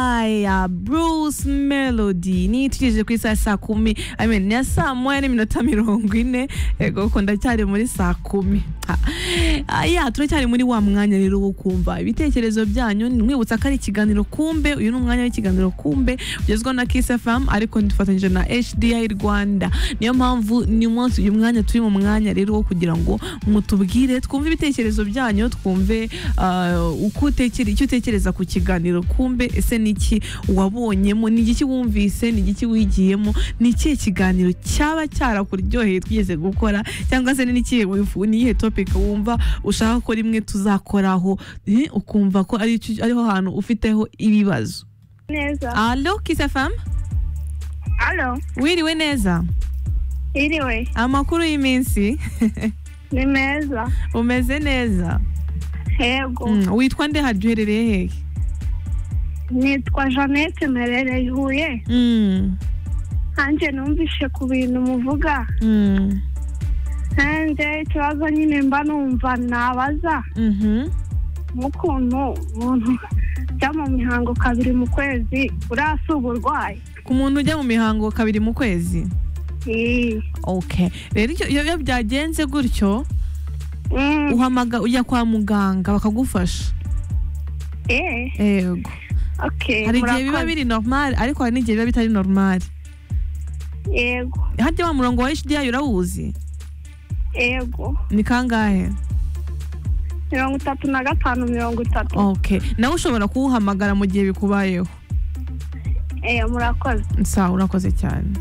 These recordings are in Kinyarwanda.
Taya, Bruce Melody niyitugije ku isaha saa kumi I mean, ni ya saa moya n'iminota mirongo ine yego kuko ndacyari muri saa kumi Ha. Ah, ya turacyari muri wa mwanya rero wo kumva ibitekerezo byanyu mwibutsa ko ari ikiganiro kumbe uyu ni umwanya w'ikiganiro kumbe ugezweho na Kiss FM ariko dufatanyije na HDI Rwanda niyo mpamvu ni umunsi uyu mwanya turi mu mwanya rero wo kugira ngo mutubwire twumve ibitekerezo byanyu twumve ah, uko utekere icyo utekereza ku kiganiro kumbe ese ni iki wabonyemo ni igiki wumvise ni igiki wigiyemo ni ikihe kiganiro cyaba cyarakuryoheye twigeze gukora cyangwa se ni n'ikihe wifu- ni iyihe topic wumva ushaka ko rimwe tuzakoraho eh, ukumva ko ari cyo- ariho hantu ufiteho ibibazo neza alo kisa famu alo wiriwe neza iriwe amakuru y'iminsi ni meza umeze neza yego Mm, witwa nde harya uherereye hehe nitwa jeannette merereye huye Mm, hanjye numvise ku bintu muvuga mm, hanjye ikibazo nyine mba numva nabaza mhm, nk'ukuntu umuntu ujya mu mihango kabiri mu kwezi urasuba urwaye ku muntu ujya mu mihango kabiri mu kwezi Ii. okay rero icyo- iyo iyo byagenze gutyo Mm, uhamaga ujya kwa muganga bakagufasha eh, yego okay, hari igihe biba murakoze. biri normal ariko hari n'igihe biba bitari normal yego harya wa murongo wa HDI urawuzi yego ni kangahe mirongo itatu na gatanu mirongo itatu okay nawe ushobora kuwuhamagara mu gihe bikubayeho eh, murakoze sawa urakoze cyane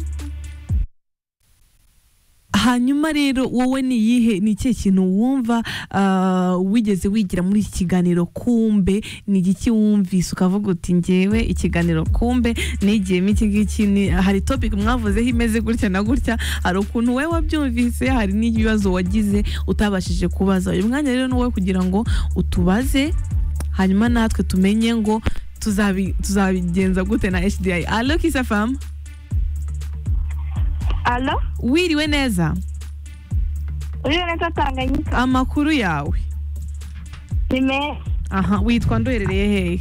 hanyuma rero wowe ni iyihe ni ikihe kintu wumva ah, wigeze wigira muri iki kiganiro kumbe ni igiki wumvise ukavuga uti ngewe ikiganiro kumbe nigiyemo iki ngiki ni- hari topic mwavuzeho imeze gutya na gutya hari ukuntu wowe wabyumvise hari n'ibibazo wagize utabashije kubaza uyu mwanya rero ni uwe kugira ngo utubaze hanyuma natwe tumenye ngo tuzabi- tuzabigenza gute na HDI alo kisa famu alo wiriwe neza uriyo neza tanganyika amakuru yawe ni meza aha witwa nduherereye hehe